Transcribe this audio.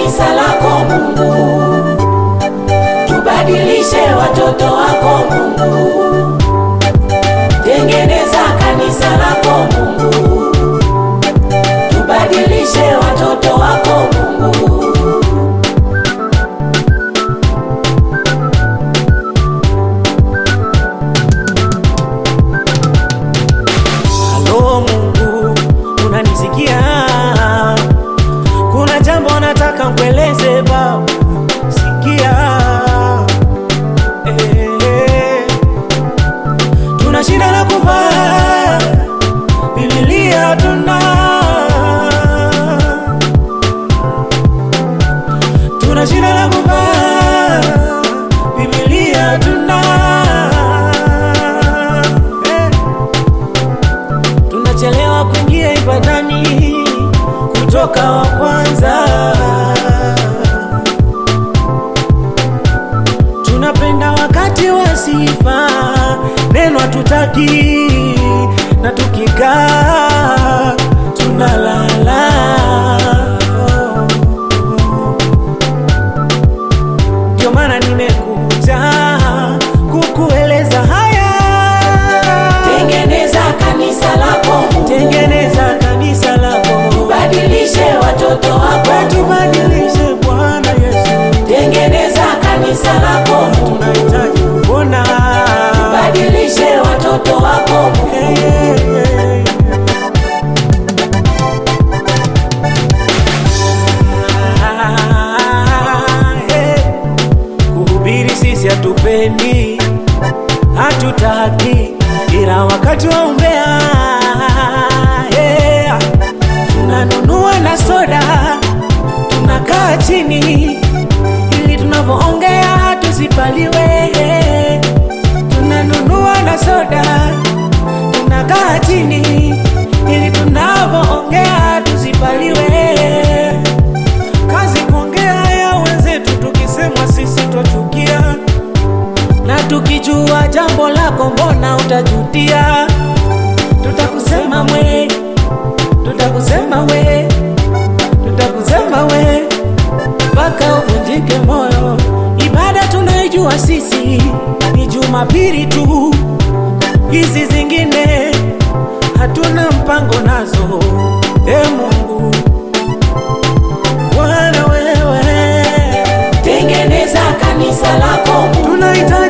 kanisa lako Mungu, tubadilishe watoto wako Mungu, tengeneza kanisa lako Mungu, tubadilishe watoto wako Mungu. Halo Mungu, unanisikia? Kuna jambo nataka nkueleze Baba, sikia. Eh, tuna shida la kuvaa, Biblia tuna tuna shida la kuvaa, Biblia tuna eh tunachelewa kuingia ibadani kutoka wa kwanza. Tunapenda wakati wa sifa, neno hatutaki, na tukikaa tunalala. Ndio maana nimekuja kukueleza haya. Tengeneza kanisa lako Mungu, Tengeneza kanisa lako, tubadilishe watoto wako Mungu, tubadilishe Bwana Yesu, tengeneza kanisa lako Mungu, tunahitaji kuona badilishe watoto wako Mungu. Hey, hey, hey. Ah, hey. Kuhubiri sisi hatupendi, hatutaki, ila wakati wa umbea yeah. tunanunua na soda, tunakaa chini ili tunavyoongea tusipaliwe. Tunanunua na soda, tunakaa chini ili tunavyoongea tusipaliwe. Kazi kuongea ya wenzetu, tukisemwa sisi twachukia, na tukijua jambo lako mbona utajutia. Tutakusema mwe, tutakusema we, tutakusema we mpaka uvunjike moyo. Ibada tunaijua sisi ni Jumapili tu, hizi zingine hatuna mpango nazo. E Mungu Bwana, wewe Tengeneza kanisa lako Mungu, tunahitaji